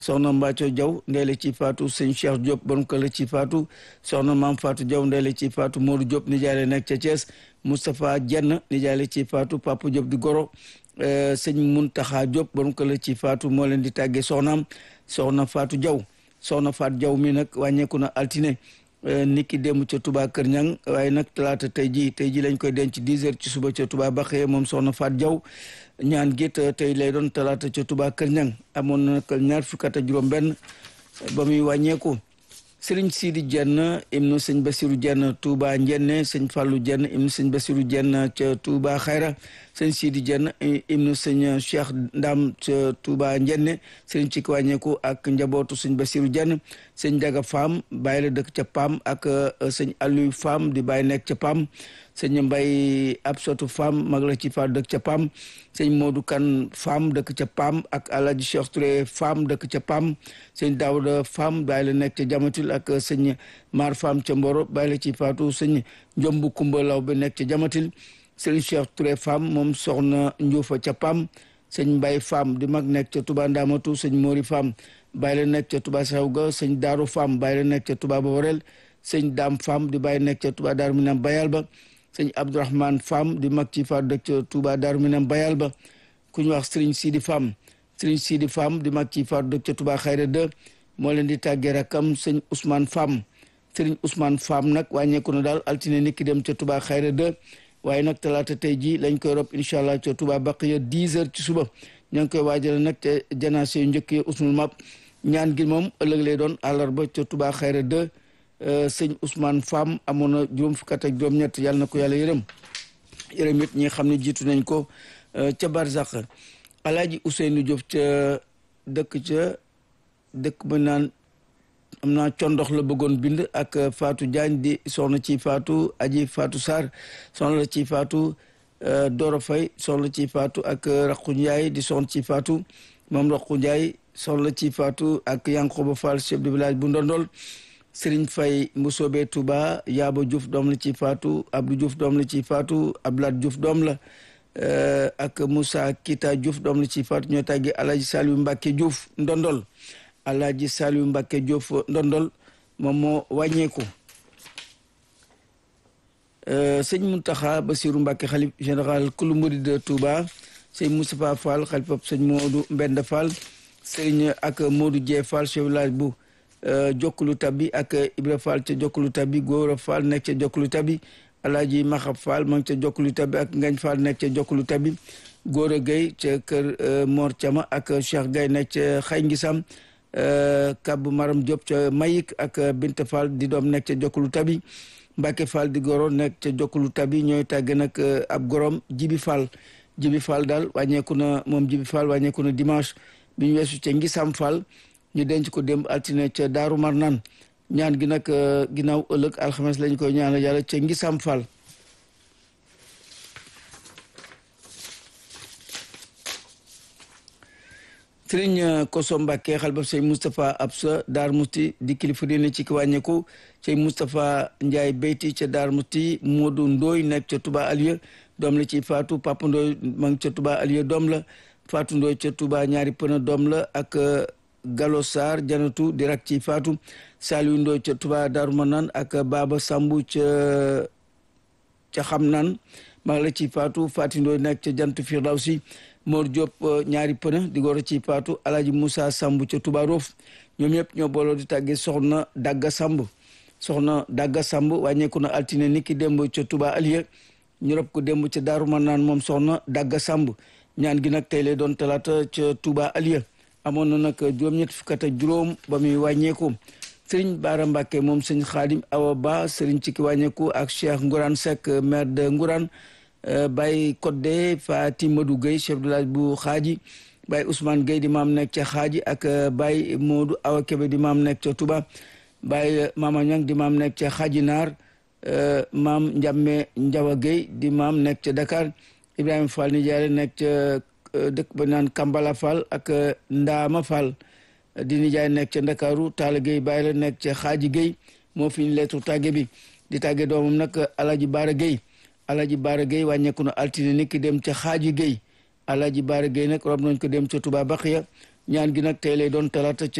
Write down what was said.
soxna Mbacco Diaw ndeele ci faatu sëñ Cheikh Diop borom kër la ci faatu soxna maam Fatou Diaw ndeele ci faatu Modou Diop nijaay la nekk ca Thiès Moustapha Jenn nijaay la ci faatu Papa Diop di goro sëñ Muntaxa Diop borom kër la ci faatu moo leen di tàggee soxnaam soxna Fatou Diaw soxna Fatou Diaw mi nag wàññeeku na altine niki démb ca Touba Kër Ñang waaye nag talaata tey ji tey ji lañ koy denc 10 heures ci suba ca Touba Baxee moom soxna Fatou Diaw ñaan gi tey lay doon talaata ca Touba Kër Ñang amoon na nag ñaar fukki at ak juróom benn ba muy wàññeeku sëriñ Sidi Jenn ibnu sëñ Basiru Jenn Touba Njenne sëñ Fàllu Jenn ibnu sëñ Basiru Jenn ca Touba Xayra sëñ Sidi Jenn ibnu sëñ Cheikh Ndam ca Touba Njenne sëriñ ci wàññeeku ak njabootu sëñ Basiru Jenn sëñ Daga Faam bàyyi la dëkk ca Pam ak sëñ Aliou Faam di bàyyi nekk ca Pam sëñ Mbay Absatu Faam mag la ci faatu dëkk ca Pam sëñ Modou Kan Faam dëkk ca Pam ak Alaaji Cheikh Touré Faam dëkk ca Pam sëñ Daawuda Faam bàyyi la nekk ca Jamatil ak sëñ Mar Faam ca Mboro bàyyi la ci faatu sëñ Njombu Kumba Law bi nekk ca Jamatil sëñ Cheikh Touré Faam moom soxna Njuufa ca Pam sëñ Mbay Faam di mag nekk ca Touba Ndamatu sëñ Mori Faam bàyyi la nekk ca Touba Sawga sëñ Daaru Faam bàyyi la nekk ca Touba Bawarel sëñ Daam Faam di bàyyi nekk ca Touba Daaru Minam Bayal ba sëñ Abdourahman Fam di mag ci faatu dëkk ca Touba Daaru Minam Bayal ba ku ñu wax Serigne Sidi Fam Serigne Sidi Fam di mag ci faatu dëkk ca Touba Xayra 2 moo leen di tàggee rakam sëñ Ousmane Fam Serigne Ousmane Fam nag wàññeeku na daal altine nit ki dem ca Touba Xayra 2 waaye nag talaata tey jii lañ koy rob incha allah ca Touba Baqiya 10 heures ci suba ñoo ngi koy waajale nag ca janaase yu njëkk yi usmul map ñaan gi moom ëllëg lay doon àllarba ca Touba Xayra 2 sëñ Ousmane Fam amoon na juróom fukk ak juróom-ñett yàlla na ko yàlla yërëm yërëm it ñi xam ne jiitu nañ ko ca Barzak Alaaji Ousseynou Diop ca dëkk ca dëkk ba naan am naa condox la bëggoon bind ak Fatou Diagne di soxna ci Fatou Aji Fatou Sarr soxna la ci Fatou Doro Faye soxna ci Fatou ak Raqu Ndiaye di soxna ci Fatou moom Raqu Ndiaye soxna ci Fatou ak Yankoba Fall chef de village bu Ndondol Serigne Faye Mbusoobe Touba Yaaba Diouf doom la ci faatu Abdou Diouf doom la ci faatu Abdoulaye Diouf doom la ak Moussa Kita Diouf doom la ci faatu ñoo tàggee Alaaji Saliou Mbacke Diouf Ndondol Alaaji Saliou Mbacke Diouf Ndondol moom moo wàññeeku sëñ Mountakha Bassirou Mbacke xalif général kulu murid de Touba sëñ Moustapha Fall xalifa sëñ Modou Mbenda Fall sëriñ ak Modou Dieng Fall chef village bu jokkulu tabi ak Ibra Fall ca jokkulu tabi Góora Fall nekk ca jokkulu tabi Alaaji Maxab Fall ma ngi ca jokkulu tabi ak Ngañ Fall nekk ca jokkulu tabi Góora Gueye ca kër Mor Thiama ak Cheikh Gueye nekk ca Xay Ngisam Kab Maram Diop ca Mayik ak Binta Fall di doom nekk ca jokkulu tabi Mbacke Fall di goro nekk ca jokkulu tabi ñooy tàgg nag ab gorom Jibi Fall Jibi Fall daal wàññeeku na moom Jibi Fall wàññeeku na dimanche bi ñu weesu ca Ngisam Fall ñu denc ko démb altine ca Daaru Marnaan ñaan gi nag ginnaaw ëllëg alxames lañ koy ñaanal yàlla ca Ngisam Fall sëriñ Koso Mbàkke xalbab sëñ Moustapha Absa Daar Musti di kilifa diine ci ki wàññeeku sëñ Moustapha Ndiaye Beyti ca Daar Musti Modou Ndooy nekk ca Touba Alieu doom la ci Fatou Papa Ndooy ma ngi ca Touba Alieu doom la Fatou Ndooy ca Touba ñaari pëna doom la ak Gallo Sarr janatu di rak ci Fatou Saliou Ndooy ca Touba Daaru Manaan ak Baba Sambu ca ca xam naan maa la ci Fatou Fati Ndooy nekk ca jant Firdawsi Mor Diop ñaari pëna di góor ci Fatou Alaaji Moussa Sambu ca Touba Roof ñoom ñëpp ñoo booloo di tàggee soxna Dagga Samb soxna Dagga Samb wàññeeku na altine niki démb ca Touba Alieu ñu rob ko démb ca Daaru Manaan moom soxna Dagga Samb ñaan gi nag tey lay doon talaata ca Touba Alieu amoon na nag juróom-ñett fukk ak juróom ba muy wàññeeku sëriñ Baara Mbàkke moom sëñ Xaadim Awa Ba sëriñ ci ki wàññeeku ak Cheikh Ngourane Seck maire de Ngourane Baye Codé Fati Madou Gueye chef de village bu Xaaji Baye Ousmane Gueye di maam nekk ca Xaaji ak Baye Modou Awa Kebe di maam nekk ca Touba Baye Mama Ñang di maam nekk ca Xaaji Naar maam Ndiame Ndiawa Gueye di maam nekk ca Dakar Ibrahima Fall Nijaare nekk ca dëkk ba naan Kambala Fall ak Ndaama Fall di nijaay nekk ca Ndakaaru Taala Gueye bàyyi la nekk ca Xaaji Gueye moo fi ñu leetu tàgge bi di tàgge doomam nag Alaji Baara Gueye Alaji Baara Gueye wàññeeku na altine ni ki dem ca Xaaji Gueye Alaji Baara Gueye nag rob nañ ko dem ca Touba Baxiya ñaan gi nag tey lay doon talaata